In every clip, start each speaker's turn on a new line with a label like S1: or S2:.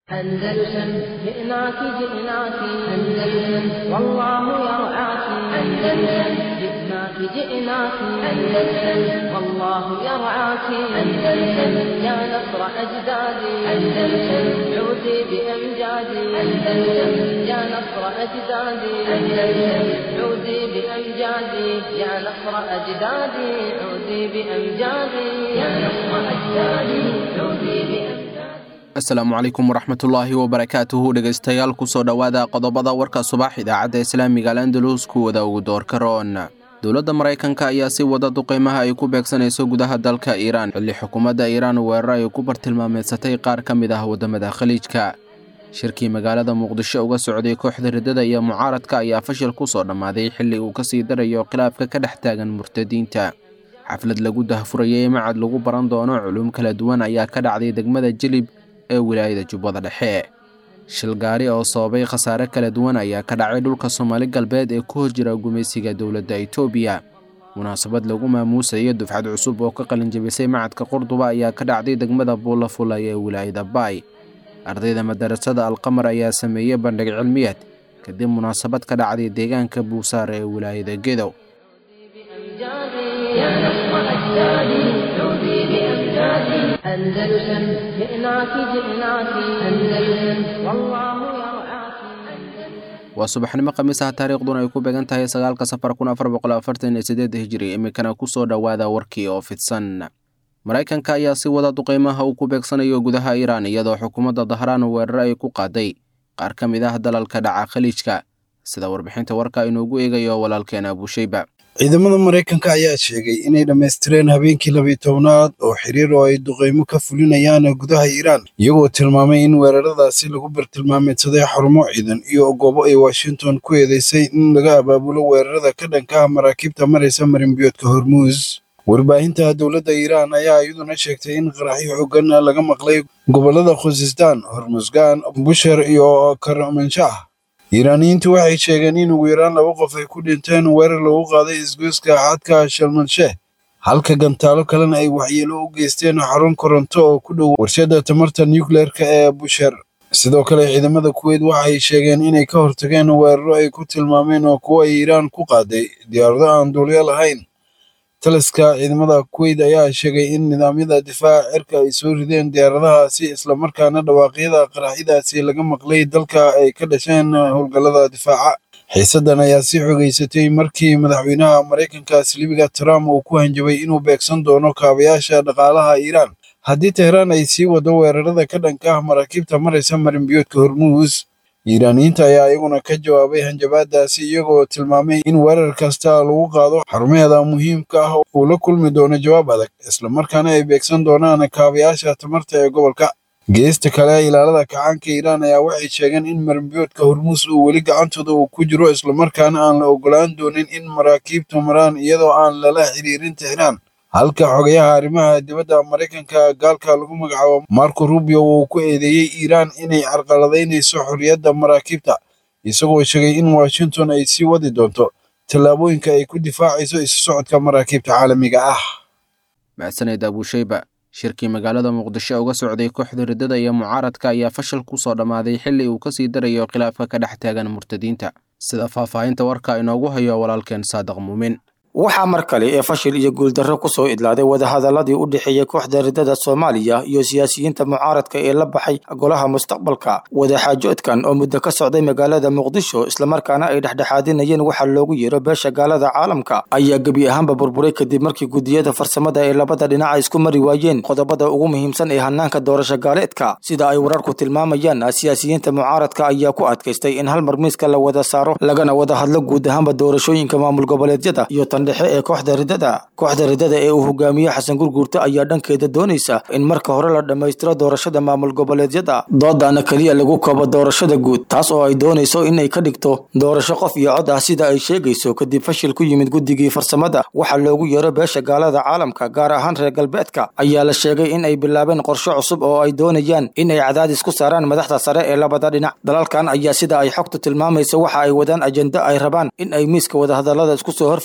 S1: أندلسن جئناك جئناك أندلسن والله يرعاك أندلسن جئناك جئناك أندلسن والله يرعاك أندلسن يا نصر أجدادي أندلسن عودي بأمجادي أندلسن يا نصر أجدادي أندلسن عودي بأمجادي يا نصر أجدادي عودي بأمجادي يا نصر أجدادي عودي بأمجادي
S2: asalaamu calaykum waraxmatullaahi wabarakaatuhu dhegaystayaal kusoo dhowaada qodobada warka subax idaacadda islaamiga al andalus kuwada ugu doorka roon dowladda maraykanka ayaa si wada duqeymaha ay ku beegsanayso gudaha dalka iiraan xilli xukuumadda iiraan weerar ay ku bartilmaameedsatay qaar ka mid ah waddamada khaliijka shirkii magaalada muqdisho uga socday kooxda riddada iyo mucaaradka ayaa fashil ku soo dhammaaday xilli uu kasii darayo khilaafka ka dhex taagan murtadiinta xaflad lagu dahfurayay macad lagu baran doono culuum kala duwan ayaa ka dhacday degmada jilib ee wilaayada jubbada dhexe shil gaari oo sababay khasaare kala duwan ayaa ka dhacay dhulka soomaali galbeed ee ku hor jira gumaysiga dowladda itoobiya munaasabad lagu maamuusayo dufcad cusub oo ka qalinjabisay macadka qurduba ayaa ka dhacday degmada buulafulay ee wilaayada baay ardayda madarasada alqamar ayaa sameeyey bandhig cilmiyeed kadib munaasabad ka dhacday deegaanka buusaar ee wilaayada gedow
S1: يا نصر أجدادي عودي بأمجادي أندلسن جئناك جئناك أندلسن والله يرعاك
S2: waa subaxnimo khamiis ah taariikhduna ay ku beegan tahay sagaalka safar kun afar boqol afartan iyo sideed hijiri iminkana kusoo dhowaada warkii oo fidsan maraykanka ayaa si wada duqeymaha uu ku beegsanayo gudaha iiraan iyadoo xukuumadda dahraan weerar ay ku qaaday qaar ka mid ah dalalka dhaca khaliijka sida warbixinta warka inoogu eegayo walaalkeena abuusheyba
S3: ciidamada maraykanka ayaa sheegay inay dhammaystireen habeenkii labiyi tobnaad oo xiriir oo ay duqeymo ka fulinayaan gudaha iiraan iyagoo tilmaamay in weeraradaasi lagu bartilmaameedsaday xarumo ciidan iyo goobo ay washington ku eedeysay in laga abaabulo weerarada ka dhanka ah maraakiibta maraysa marinbiyoodka hormuus warbaahinta dowladda iiraan ayaa iyaduna sheegtay in qaraxyo xoogan laga maqlay gobollada khusistaan hormusgaan busher iyo karmanshah iiraaniyiintu waxay sheegeen in ugu yaraan laba qof ay ku dhinteen weerar lagu qaaday isgoyska xadka shalmansheeh halka gantaalo kalena ay waxyeelo u geysteen xarun koronto oo ku dhow warshadda tamarta nucleerka ee busher sidoo kale ciidamada kuweyt waxay sheegeen inay ka hortageen weeraro ay ku tilmaameen oo kuwo ay iiraan ku qaaday diyaarado aan duulyo lahayn taliska ciidamada kuweyt ayaa sheegay in nidaamyada difaaca cirka ay soo rideen diyaaradahaasi islamarkaana dhawaaqyada qaraxyadaasi laga maqlay dalka ay ka dhasheen howlgallada difaaca xiisaddan ayaa sii xogeysatay markii madaxweynaha maraykanka silibiga trump uu ku hanjabay inuu beegsan doono kaabayaasha dhaqaalaha iiraan haddii tehraan ay sii wado weerarada ka dhanka ah maraakiibta maraysa marinbiyoodka hormuus iiraaniyiinta ayaa iyaguna ka jawaabay hanjabaadaasi iyagoo tilmaamay in weerar kasta lagu qaado xarumaheeda muhiimka ah uu la kulmi doono jawaab adag islamarkaana ay beegsan doonaan kaabayaasha tamarta ee gobolka geesta kale ilaalada kacaanka iiraan ayaa waxay sheegeen in marinbiyoodka hormuus uu weli gacantooda uu ku jiro islamarkaana aan la ogolaan doonin in maraakiibtu maraan iyadoo aan lala xiriirin tehraan halka xogayaha arrimaha dibadda maraykanka gaalka lagu magacaabo marco rubio uu ku eedeeyey iiraan inay carqaladaynayso xorriyadda maraakiibta isagoo sheegay in washington ay sii wadi doonto tallaabooyinka ay ku difaacayso isu socodka maraakiibta caalamiga ah
S2: mahadsaned abuusheyba shirkii magaalada muqdisho uga socday kooxda riddada iyo mucaaradka ayaa fashil ku soo dhammaaday xilli uu kasii darayo khilaafka ka dhex taagan murtadiinta sida faahfaahinta warka inoogu hayo walaalkeen saadiq muumin
S4: waxaa mar kale ee fashil iyo guuldarro ku soo idlaaday wadahadaladii u dhexeeyey kooxda riddada soomaaliya iyo siyaasiyiinta mucaaradka ee la baxay golaha mustaqbalka wadaxaajoodkan oo muddo ka socday magaalada muqdisho islamarkaana ay dhexdhexaadinayeen waxaa loogu yeero beesha gaalada caalamka ayaa gebi ahaanba burburay kadib markii gudiyada farsamada ee labada dhinaca isku mari waayeen qodobada ugu muhiimsan ee hanaanka doorasho gaaleedka sida ay wararku tilmaamayaan siyaasiyiinta mucaaradka ayaa ku adkaystay in hal mar miiska la wada saaro lagana wada hadlo guud ahaanba doorashooyinka maamul goboleedyada iyo dhexe ee kooxda riddada kooxda riddada ee uu hogaamiye xasan gurguurta ayaa dhankeeda doonaysa in marka hore la dhammaystiro doorashada maamul goboleedyada doodana keliya lagu koobo doorashada guud taas oo ay doonayso inay ka dhigto doorasho qof iyo cod ah sida ay sheegayso kadib fashil ku yimid guddigii farsamada waxaa loogu yeero beesha gaalada caalamka gaar ahaan reer galbeedka ayaa la sheegay in ay bilaabeen qorshe cusub oo ay doonayaan in ay cadaadis ku saaraan madaxda sare ee labada dhinac dalalkan ayaa sida ay xogtu tilmaamaysa waxa ay wadaan ajenda ay rabaan in ay miiska wadahadalada isku soo hor fadhiisiyaan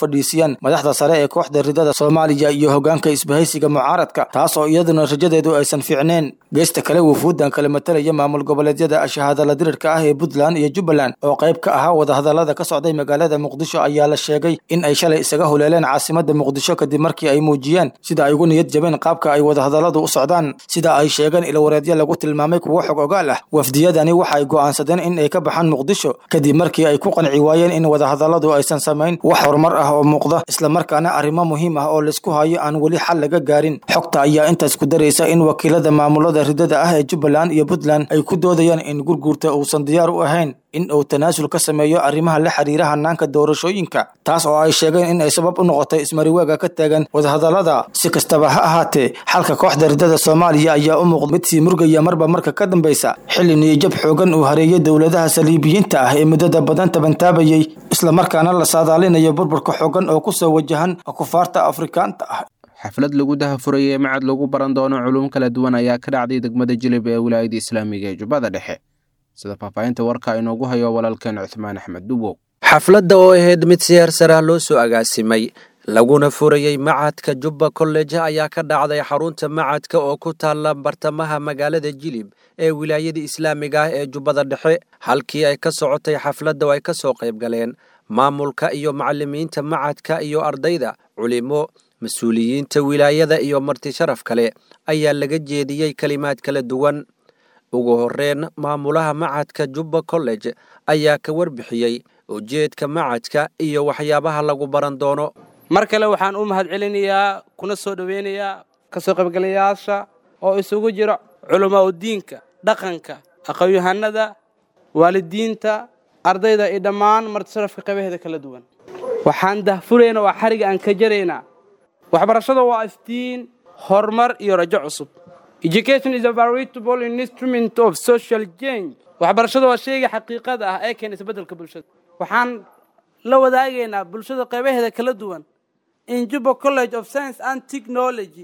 S4: yeesheen madaxda sare ee kooxda ridada soomaaliya iyo hogaanka isbahaysiga mucaaradka taas oo iyaduna rajadeedu aysan fiicneen geesta kale wufuuddan kala matalaya maamul goboleedyada shahaadala dirirka ah ee puntland iyo jubbaland oo qayb ka ahaa wadahadalada ka socday magaalada muqdisho ayaa la sheegay in ay shalay isaga huleeleen caasimada muqdisho kadib markii ay muujiyeen sida ay ugu niyad jabeen qaabka ay wadahadaladu u socdaan sida ay sheegeen ilwareedyo lagu tilmaamay kuwo xog ogaal ah wafdiyadani waxay go'aansadeen in ay ka baxaan muqdisho kadib markii ay ku qanci waayeen in wadahadaladu aysan samayn wax horumar ah oo muuqda islamarkaana arrimo muhiim ah oo laisku hayo aan weli xal laga gaarin xogta ayaa intaas ku daraysa in wakiilada maamulada ridada ah ee jubbaland iyo puntland ay ku doodayaan in gurguurta uusan diyaar u ahayn in uu tanaasul ka sameeyo arrimaha la xiriira hanaanka doorashooyinka taas oo ay sheegeen in ay sabab u noqotay ismariwaaga ka taagan wadahadalada si kastaba ha ahaatee xalka kooxda ridada soomaaliya ayaa u muuqda mid sii murgaya marba marka ka dambaysa xilli niyajab xoogan uu hareeyay dowladaha saliibiyiinta ah ee muddada badan tabantaabayay islamarkaana la saadaalinayo burburka xoogan oo kusoo wajahan kufaarta afrikaanta ah
S2: xaflad lagu dahafurayay macad lagu baran doono culuum kala duwan ayaa ka dhacday degmada jilib ee wilaayada islaamiga ee jubbada dhexe sida faahfaahinta warka inoogu hayo walaalkeen cuthmaan axmed dubow
S5: xafladda oo ahayd mid si hersarah loo soo agaasimay laguna furayey macadka jubba kolleje ayaa ka dhacday xarunta macadka oo ku taalla bartamaha magaalada jilib ee wilaayada islaamiga ah ee jubbada dhexe halkii ay ka socotay xafladda oo ay ka soo qayb galeen maamulka iyo macallimiinta macadka iyo ardayda culimo mas-uuliyiinta wilaayada iyo marti sharaf kale ayaa laga jeediyey kelimaad kala duwan ugu horreyn maamulaha macadka jubba college ayaa ka warbixiyey ujeedka macadka iyo waxyaabaha lagu baran doono
S6: mar kale waxaan u mahad celinayaa kuna soo dhoweynayaa ka soo qaybgalayaasha oo isugu jira culamaa udiinka dhaqanka aqoon-yahanada waalidiinta ardayda iyo dhammaan martisharafka qaybaheeda kala duwan waxaan dahfuraynaa waa xariga aan ka jaraynaa waxbarashada waa iftiin horumar iyo rajo cusub education is a veritable instrument of social change waxbarashada waa shayga xaqiiqada ah ee keena isbeddelka bulshada waxaan la wadaagaynaa bulshada qaybaheeda kala duwan in juba college of science and technology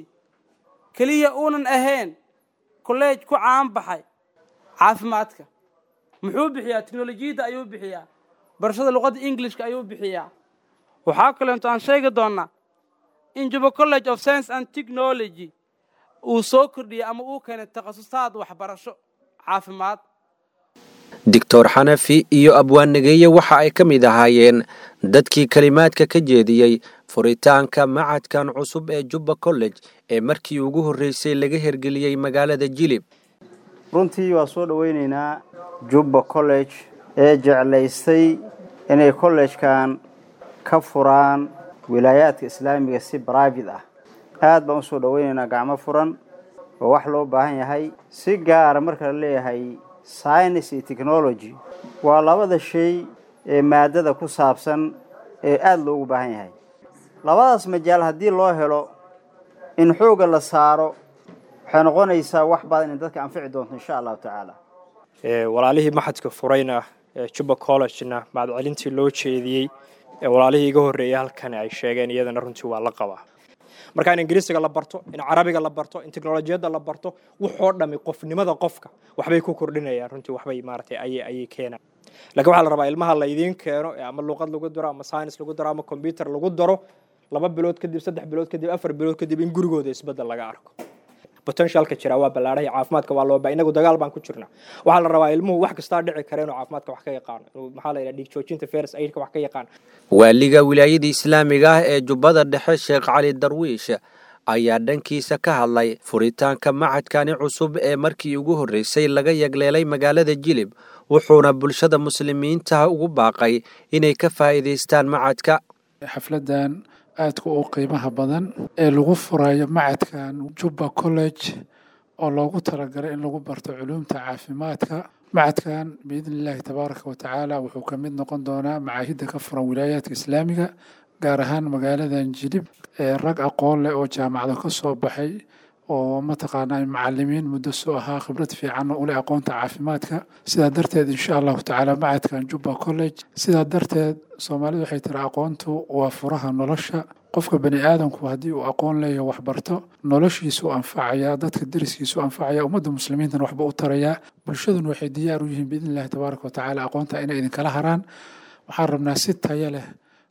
S6: keliya uunan ahayn kolleej ku caan baxay caafimaadka muxuu bixiyaa teknolojiyadda ayuu bixiyaa barashada luqadda englishka ayuu bixiyaa waxaa kaleento aan sheegi doonnaa in juba college of science and technology uu soo kordhiyey ama uu keenay takhasusaad waxbarasho caafimaad
S5: doctor xanafi iyo abwaannageeye waxa ay ka mid ahaayeen dadkii kelimaadka ka jeediyey furitaanka macadkan cusub ee jubba college ee markii ugu horreysay laga hergeliyey magaalada jilib
S7: runtii waa soo dhoweynaynaa jubba college ee jeclaystay inay kollejkan ka furaan wilaayaadka islaamiga si brivate ah aad baan usoo dhoweynaynaa gacmo furan oo wax loo baahan yahay si gaara marka la leeyahay science iyo technology waa labada shay ee maadada ku saabsan ee aada loogu baahan yahay labadaas majaal haddii loo helo in xoogga la saaro waxay noqonaysaa wax badan in dadka anfici doonto insha allahu tacaala
S8: walaalihii maxadka furayna juba collegena mahadcelintii loo jeediyey walaalihii iga horreeyay halkan ay sheegeen iyadana runtii waa la qabaa marka in ingiriisiga la barto in carabiga la barto in teknolojiyadda la barto wuxoo dhami qofnimada qofka waxbay ku kordhinayaan runtii waxbay maaratay ayay ayay keenaan lakiin waxaa la rabaa ilmaha la idiin keeno ama luqad lagu daro ama science lagu daro ama combyuter lagu daro laba bilood kadib saddex bilood kadib afar bilood kadib in gurigooda isbeddel laga arko potentialka jira waa ballaadhay caafimaadka waa loo baa inagu dagaal baan ku jirnaa waxaa la rabaa ilmuhu wax kastaa dhici kara inuu caafimaadka wax ka yaqaano inuu maxaa la yidhaha dhiig joojinta ferus aidka wax ka yaqaano
S5: waaliga wilaayada islaamiga ah ee jubbada dhexe sheekh cali darwiish ayaa dhankiisa ka hadlay furitaanka macadkani cusub ee markii ugu horreysay laga yagleelay magaalada jilib wuxuuna bulshada muslimiinta ugu baaqay inay ka faa'iidaystaan macadka
S9: xafladan aadka u qiimaha badan ee lagu furayo macadkan jubba college oo loogu talagalay in lagu barto culuumta caafimaadka macadkan biidni illaahi tabaaraka wa tacaala wuxuu ka mid noqon doonaa macaahidda ka furan wilaayaadka islaamiga gaar ahaan magaaladan jilib ee rag aqoon leh oo jaamacado ka soo baxay oo mataqaanaa macalimiin muddo soo ahaa khibrad fiican u leh aqoonta caafimaadka sidaa darteed insha allahu tacaala macadkan jubba college sidaa darteed soomaalidu waxay tiri aqoontu waa furaha nolosha qofka bani aadamku haddii uu aqoon leeyaho waxbarto noloshiisuu anfacayaa dadka deriskiisuu anfacaya ummadda muslimiintana waxba u tarayaa bulshaduna waxay diyaar u yihiin biidni illahi tabaaraka wa tacaala aqoonta inay idinkala haraan waxaan rabnaa si tayo leh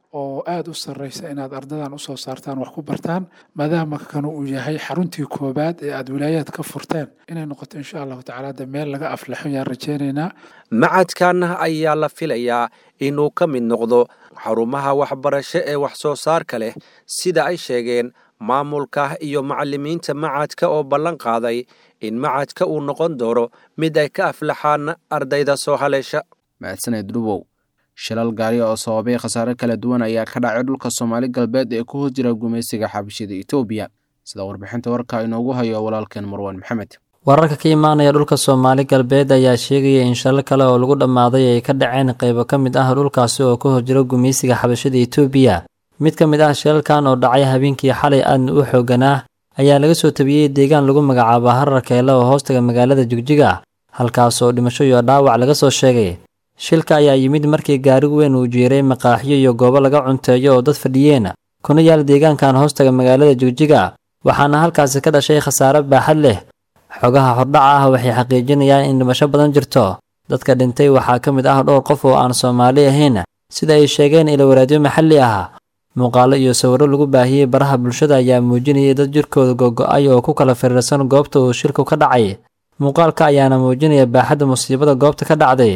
S9: oo aada u sarreysa inaad ardadan usoo saartaan wax ku bartaan maadaama kanu uu yahay xaruntii koobaad ee aada wilaayaad ka furteen inay noqoto insha allahu tacaala de meel laga aflaxo yaan rajeynaynaa
S5: macadkan ayaa la filayaa inuu ka mid noqdo xarumaha waxbarasho ee wax soo saarka leh sida ay sheegeen maamulka iyo macalimiinta macadka oo ballan qaaday in macadka uu noqon doono mid ay ka aflaxaan ardayda soo haleesha
S2: mahadsaned dhubow shilal gaari oo sababay khasaare kala duwan ayaa ka dhacay dhulka soomaali galbeed ee ku hoos jira gumaysiga xabashida etoobiya sida warbixinta warka inoogu hayo walaalkeen marwaan maxamed
S10: wararka ka imaanaya dhulka soomaali galbeed ayaa sheegaya in shilal kale oo lagu dhammaaday ay ka dhaceen qaybo ka mid ah dhulkaasi oo ku horjira gumaysiga xabashada etoobiya mid ka mid ah shilalkan oo dhacay habeenkii xalay aadna u xooganaa ayaa laga soo tabiyey deegaan lagu magacaabo harar keele oo hoostaga magaalada jigjiga halkaas oo dhimasho iyo dhaawac laga soo sheegay shilka ayaa yimid markii gaari weyn uu jiiray maqaaxiyo iyo goobo laga cunteeyo oo dad fadhiyeen kuna yaal deegaankan hoostaga magaalada jigjiga waxaana halkaasi ka dhashay khasaare baaxad leh xogaha hordhaca ah waxay xaqiijinayaan in dhimasho badan jirto dadka dhintay waxaa ka mid ah dhowr qof oo aan soomaali ahayn sida ay sheegeen ilowaraadyo maxalli ah muuqaalo iyo sawirro lagu baahiyey baraha bulshada ayaa muujinayay dad jirkooda gogo-ay oo ku kala firiirsan goobta uu shilku ka dhacay muuqaalka ayaana muujinaya baaxadda musiibada goobta ka dhacday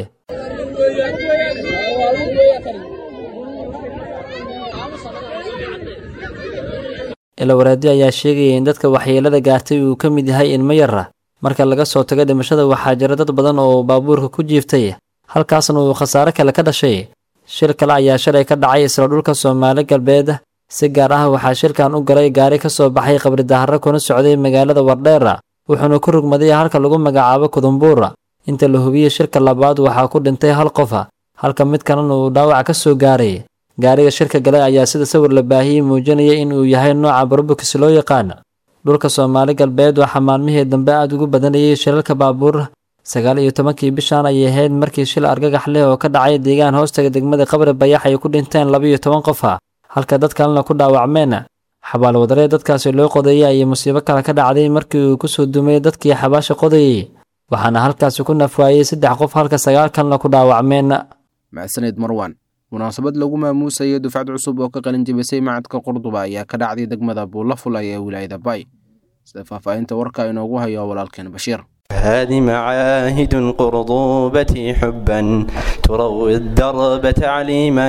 S10: ilowaraadyo ayaa sheegaya in dadka waxyeelada gaartay uu ka mid yahay ilmo yara marka laga soo tago dhimashada waxaa jira dad badan oo baabuurka ku jiiftay halkaasna uu khasaare kale ka dhashay shil kale ayaa shalay ka dhacay isla dhulka soomaali galbeed si gaar ah waxaa shilkan u galay gaari ka soo baxay qabri daharo kuna socday magaalada wardheera wuxuuna ku rugmaday halka lagu magacaabo kudumbuur inta la hubiyey shilka labaad waxaa ku dhintay hal qof halka mid kalena uu dhaawac ka soo gaaray gaariga shirka galay ayaa sida sawir la baahiyey muujinaya in uu yahay nooca barobukis loo yaqaan dhulka soomaali galbeed waxaa maalmihii dambe aada ugu badanayay shilalka baabuur sagaal iyo tobankii bishan ayay ahayd markii shil argagax leh oo ka dhacay deegaan hoostaga degmada qabri bayax ay ku dhinteen laba iyo toban qof halka dad kalena ku dhaawacmeen xabaal wadaree dadkaasi loo qodeeyay ayay musiibo kale ka dhacday markii uu kusoo dumay dadkii xabaasha qodayey waxaana halkaasi ku nafwaayey saddex qof halka sagaal kalena ku dhaawacmeen
S2: mahadsaned marwan munaasabad lagu maamuusayo dufcad cusub oo ka qalin jebisay macadka qurduba ayaa ka dhacday degmada buulafulay ee wilaayada bay sida faahfaahinta warka inoogu hayo walaalkeen bashiir
S11: هذه معاهد قرضوبتي حبا تروي الدرب تعليما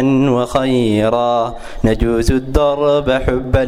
S11: وخيرا نجوز الدرب حبا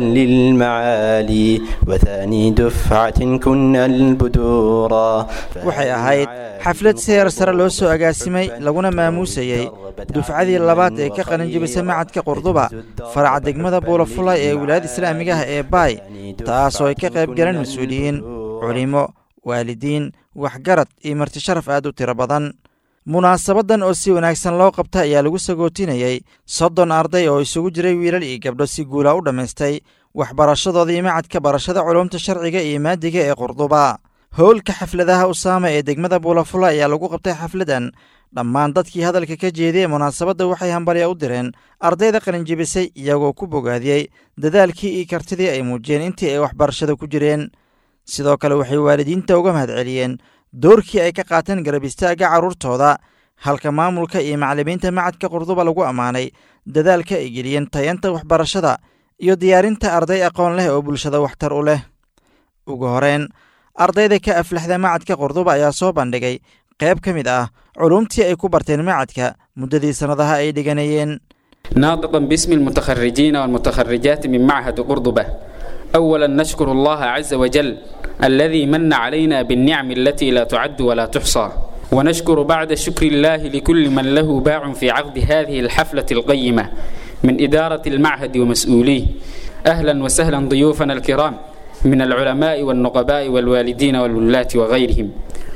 S11: للمعالي وثاني دفعة كنا البدورا
S12: waxay ahayd xaflad seer sare loo soo agaasimay laguna maamuusayey dufcadii labaad ee ka qalin jebisay macadka qurduba faraca degmada buulafulay ee wilaayada islaamiga ah ee baay taasoo ay ka qayb galeen mas-uuliyiin culimo waalidiin waxgarad iyo marti sharaf aad u tiro badan munaasabadan oo si wanaagsan loo qabta ayaa lagu sagootinayey soddon arday oo isugu jiray wiilal iyo gabdho si guula u dhammaystay waxbarashadoodii macadka barashada culumta sharciga iyo maadiga ee qurduba howlka xafladaha usaama ee degmada buulafula ayaa lagu qabtay xafladan dhammaan dadkii hadalka ka jeediyey munaasabadda waxay hambalya u direen ardayda qalinjebisay iyagoo ku bogaadiyey dadaalkii iyo kartidii ay muujiyeen intii ay waxbarashada ku jireen sidoo kale waxay waalidiinta uga mahadceliyeen doorkii ay ka qaateen garab istaagga carruurtooda halka maamulka iyo macallimiinta macadka qurduba lagu ammaanay dadaalka ay geliyeen tayanta waxbarashada iyo diyaarinta arday aqoon leh oo bulshada waxtar u leh ugu horeyn ardayda ka aflaxda macadka qurduba ayaa soo bandhigay qayb ka mid ah culumtii ay ku barteen macadka muddadii sannadaha ay dhiganayeen
S13: ناطقا باسم المتخرجين والمتخرجات من معهد قرضبة أولا نشكر الله عز وجل الذي من علينا بالنعم التي لا تعد ولا تحصى ونشكر بعد شكر الله لكل من له باع في عقد هذه الحفلة القيمة من إدارة المعهد ومسؤوليه أهلا وسهلا ضيوفنا الكرام من العلماء والنقباء والوالدين والولاة وغيرهم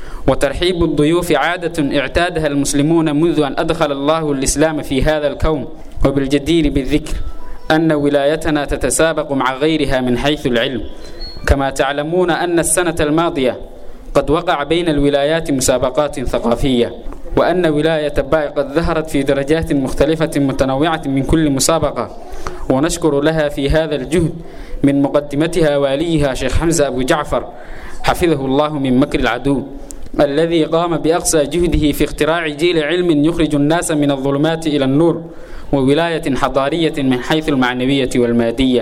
S13: وترحيب الضيوف عادة اعتادها المسلمون منذ أن أدخل الله الإسلام في هذا الكون وبالجدير بالذكر أن ولايتنا تتسابق مع غيرها من حيث العلم كما تعلمون أن السنة الماضية قد وقع بين الولايات مسابقات ثقافية وأن ولاية باي قد ظهرت في درجات مختلفة متنوعة من كل مسابقة ونشكر لها في هذا الجهد من مقدمتها واليها شيخ حمزة أبو جعفر حفظه الله من مكر العدو الذي قام بأقصى جهده في اختراع جيل علم يخرج الناس من الظلمات إلى النور وولاية حضارية من حيث المعنوية والمادية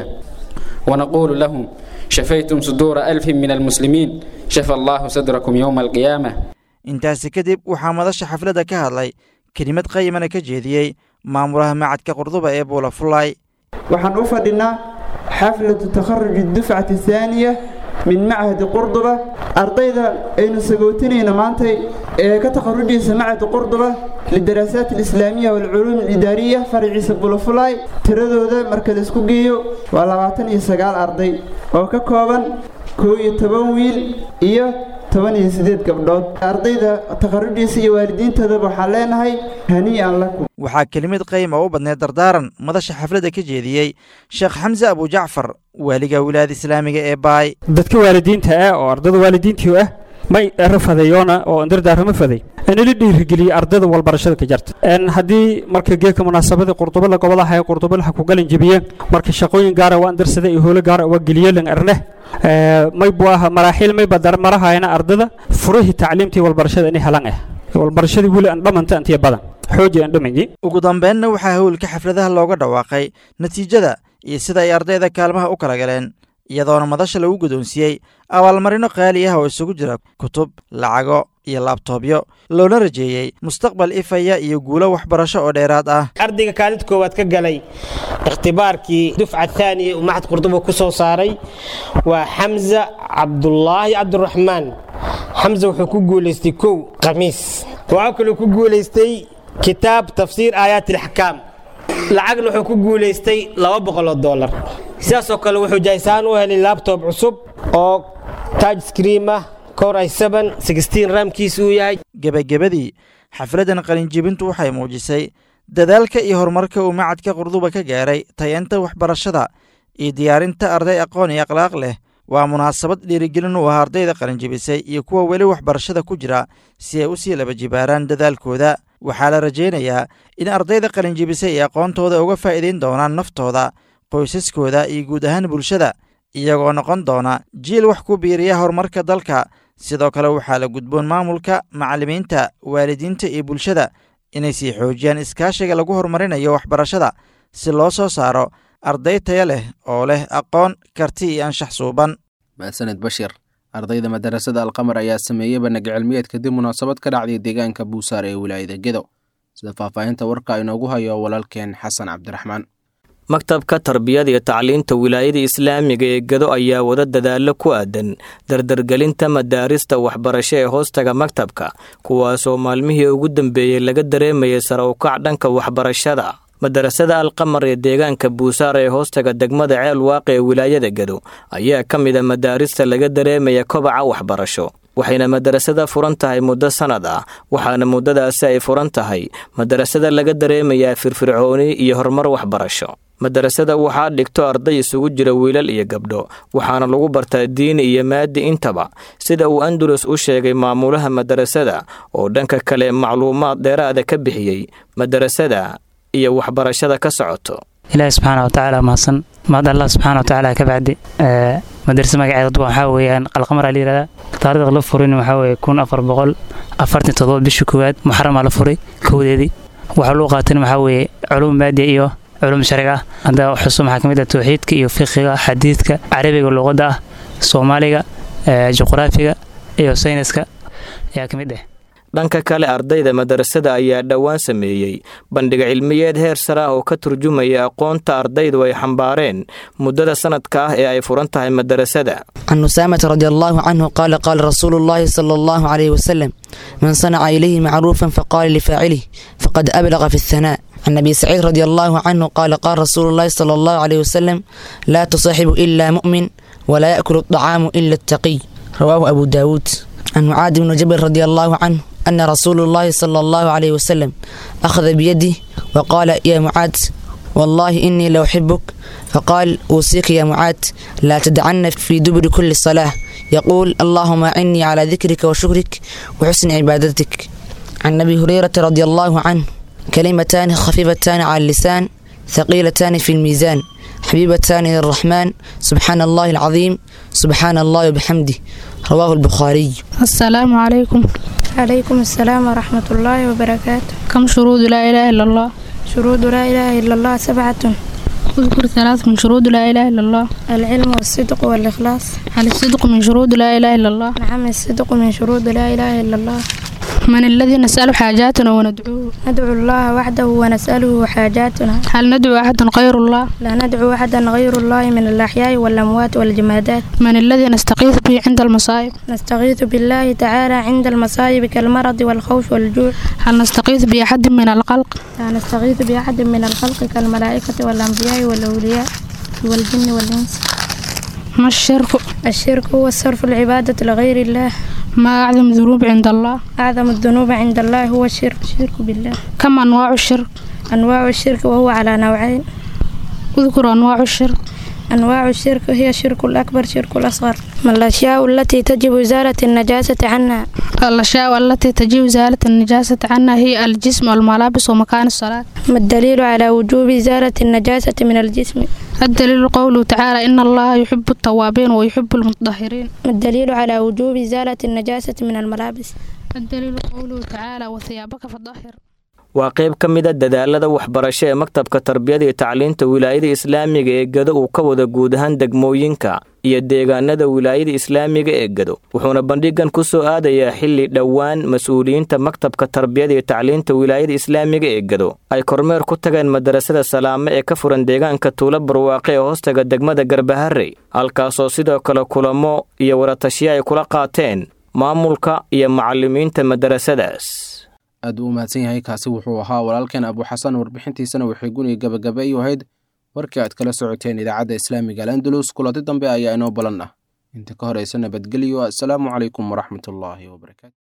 S13: ونقول لهم شفيتم صدور ألف من المسلمين شفى الله صدركم يوم القيامة
S12: intaasi kadib waxaa madasha xafladda ka hadlay kelimad qayimana ka jeediyey maamulaha macadka qurduba ee buulafulay
S14: waxaan u fadhinaa xaflatu takharuj dufcati thaaniya min machadi qurduba ardayda aynu sagootinayna maantay ee ka takharujaysa machadi qurduba lidaraasaaat alislaamiya waalculuum alidaariya faraciisa bulafulay tiradooda marka la isku geeyo waa labaatan iyo sagaal arday oo ka kooban koo iyo toban wiil iyo toban iyo siddeed gabdhood ardayda takharujiisa iyo waalidiintoodaba waxaan leenahay hanii'an lakum
S12: waxaa kelimad qayma u badneed dardaaran madasha xafladda ka jeediyey sheekh xamse abujacfar waaliga wilaayada islaamiga ee baay
S15: dadka waalidiinta ah oo ardada waalidiintii ah may rafadeeyoona oo dardaarama faday inala dhiirigeliye ardada walbarashada ka jarta haddii marka geedka munaasabada qurdubo la gobolaha ee qurdubo laha ku galan jebiyeen marka shaqooyin gaara waa andarsada iyo howlo gaara waa geliyelan arneh may buu aha maraaxiil may badar marahayana ardada furihii tacliimtii walbarashada inay helan ah walbarashadii weli aan dhamanta antiya badan xooji aan dhamayi
S12: ugu dambeynna waxaa howlka xafladaha looga dhawaaqay natiijada iyo sida ay ardayda kaalmaha u kala galeen iyadoona madasha lagu guddoonsiiyey abaalmarino qaali ah oo isugu jira kutub lacago iyo laabtoobyo loona rajeeyey mustaqbal ifaya iyo guulo waxbarasho oo dheeraad ah
S16: ardayga kaalid koowaad ka galay ikhtibaarkii dufca thaaniya uu maxad qurduba ku soo saaray waa xamza cabdulaahi cabdiraxmaan xamza wuxuu ku guulaystay kow khamiis waxaa kaloo ku guulaystay kitaab tafsiir aayaat ilaxkaam lacagna wuxuu ku guulaystay laba boqol oo dollar sidaasoo kale wuxuu jaysaan u helay labtob cusub oo taj scream ah kor ay seven sixteen raamkiisa uu yahay
S12: gebagabadii xafladdan qalinjibintu waxay muujisay dadaalka iyo horumarka uu macadka qurduba ka gaaray tayanta waxbarashada iyo diyaarinta arday aqoon iyo akhlaaq leh waa munaasabad dhiirigelin u ah ardayda qalinjibisay iyo kuwa weli waxbarashada ku jira si ay u sii laba jibaaraan dadaalkooda waxaa la rajaynayaa in ardayda qalinjibisay ay aqoontooda uga faa'iidayn doonaan naftooda qoysaskooda iyo guud ahaan bulshada iyagoo noqon doona jiil wax ku biiriya horumarka dalka sidoo kale waxaa la gudboon maamulka macallimiinta waalidiinta iyo bulshada inay sii xoojiyaan iskaashiga lagu horumarinayo waxbarashada si loo soo saaro arday taya leh oo leh aqoon karti iyo anshax suuban
S2: mahadsaned bashir ardayda madarasada alqamar ayaa sameeyey bandhig cilmiyeed kadib munaasabad ka dhacday deegaanka buusaar ee wilaayada gedo sida faahfaahinta warka inoogu hayo walaalkeen xasan cabdiraxmaan
S17: maktabka tarbiyada iyo tacliinta wilaayada islaamiga ee gado ayaa wada dadaallo ku aadan dardargelinta madaarista waxbarasho ee hoostaga maktabka kuwaasoo maalmihii ugu dambeeyey laga dareemayay sare ukac dhanka waxbarashada madarasada alqamar ee deegaanka buusaar ee hoostaga degmada ceel waaqe ee wilaayada gado ayaa ka mid a madaarista laga dareemaya kobaca waxbarasho waxayna madarasada furan tahay muddo sannad ah waxaana muddadaasi ay furan tahay madarasada laga dareemayaa firfircooni iyo horumar waxbarasho madarasada waxaa dhigto arday isugu jira wiilal iyo gabdho waxaana lagu bartaa diini iyo maadi intaba sida uu andalus u sheegay maamulaha madarasada oo dhanka kale macluumaad dheeraada ka bixiyey madarasada iyo waxbarashada ka socoto
S18: ilaahi subxaana watacaala mahadsan mahad allah subxaana watacaala ka bacdi madarasa magaceeda waxaa weeyaan qalqamar la yihahdaa taariikhda la furin waxaa weeye kun afar boqol afartan toddoba bishii koowaad muxaramaa la furay kowdeedii waxaa loo qaatan waxaa weeye culuum maadiya iyo culum sharci ah hadda xusu maxaa ka mid ah tawxiidka iyo fiqiga xadiidka carabiga luqadda ah soomaaliga juqraafiga iyo sayniska ayaa ka mid ah
S17: dhanka kale ardayda madarasada ayaa dhowaan sameeyey bandhig cilmiyeed heer sare ah oo ka turjumaya aqoonta ardaydu ay xambaareen muddada sanadka ah ee ay furan tahay madarasada
S19: can usaamata radi allahu canhu qaala qaala rasuulu llahi sala allahu calayhi wasalam man sanaca ilayhi macruufan faqaala lifaacilih faqad ablaqa fi athanaa عن أبي سعيد رضي الله عنه قال قال رسول الله صلى الله عليه وسلم لا تصاحب إلا مؤمن ولا يأكل الطعام إلا التقي رواه أبو داود عن معاذ بن جبل رضي الله عنه أن رسول الله صلى الله عليه وسلم أخذ بيدي وقال يا معاذ والله إني لأحبك فقال أوصيك يا معاذ لا تدعن في دبر كل صلاة يقول اللهم أعني على ذكرك وشكرك وحسن عبادتك عن أبي هريرة رضي الله عنه كلمتان خفيفتان على اللسان ثقيلتان في الميزان حبيبتان للرحمن سبحان الله العظيم سبحان الله وبحمده رواه البخاري
S20: السلام عليكم عليكم السلام ورحمة الله وبركاته كم شروط لا إله إلا الله شروط لا إله إلا الله سبعة
S21: اذكر ثلاث من شروط لا إله إلا الله
S20: العلم والصدق والإخلاص
S21: هل الصدق من شروط لا إله إلا الله
S20: نعم الصدق من شروط لا إله إلا الله
S21: من الذي نسأل حاجاتنا وندعوه
S20: ندعو الله وحده ونسأله حاجاتنا
S21: هل ندعو أحدا غير الله
S20: لا ندعو أحدا غير الله من الأحياء والأموات والجمادات
S21: من الذي نستغيث به عند المصائب
S20: نستغيث بالله تعالى عند المصائب كالمرض والخوف والجوع
S21: هل نستغيث بأحد من الخلق
S20: لا نستغيث بأحد من الخلق كالملائكة والأنبياء والأولياء والجن والإنس
S21: ما الشرك
S20: الشرك هو صرف العبادة لغير الله
S21: ما أعظم الذنوب عند الله
S20: أعظم الذنوب عند الله هو الشرك الشرك بالله
S21: كم أنواع الشرك
S20: أنواع الشرك وهو على نوعين
S21: اذكر أنواع الشرك
S20: أنواع الشرك هي الشرك الأكبر شرك الأصغر من الأشياء التي تجب إزالة النجاسة عنها
S21: الأشياء التي تجب إزالة النجاسة عنها هي الجسم والملابس ومكان الصلاة
S20: ما الدليل على وجوب إزالة النجاسة من الجسم
S21: الدليل قوله تعالى إن الله يحب التوابين ويحب المتطهرين
S20: ما الدليل على وجوب إزالة النجاسة من الملابس
S21: الدليل قوله تعالى وثيابك فطهر
S17: waa qayb ka mid a dadaalada waxbarasho ee maktabka tarbiyada iyo tacliinta wilaayada islaamiga ee gado uu ka wada guud ahaan degmooyinka iyo deegaanada wilaayada islaamiga ee gado wuxuuna bandhigan ku soo aadayaa xilli dhowaan mas-uuliyiinta maktabka tarbiyada iyo tacliinta wilaayada islaamiga ee gado ay kormeer ku tageen madarasada salaame ee ka furan deegaanka tuulo barwaaqe ee hoostaga degmada garbaharey halkaasoo sidoo kale kulamo iyo waratashiya ay kula qaateen maamulka iyo macallimiinta madarasadaas
S2: aad u mahadsan yahay kaasi wuxuu ahaa walaalkeen abuuxasan warbixintiisana waxay guniga gabagaba u ahayd warkii aad kala socoteen idaacadda islaamiga alandalus kuladi dambe ayaa inoo balan ah inta ka horeysa nabadgelyo assalaamu calaykum waraxmatullaahi wabarakaatu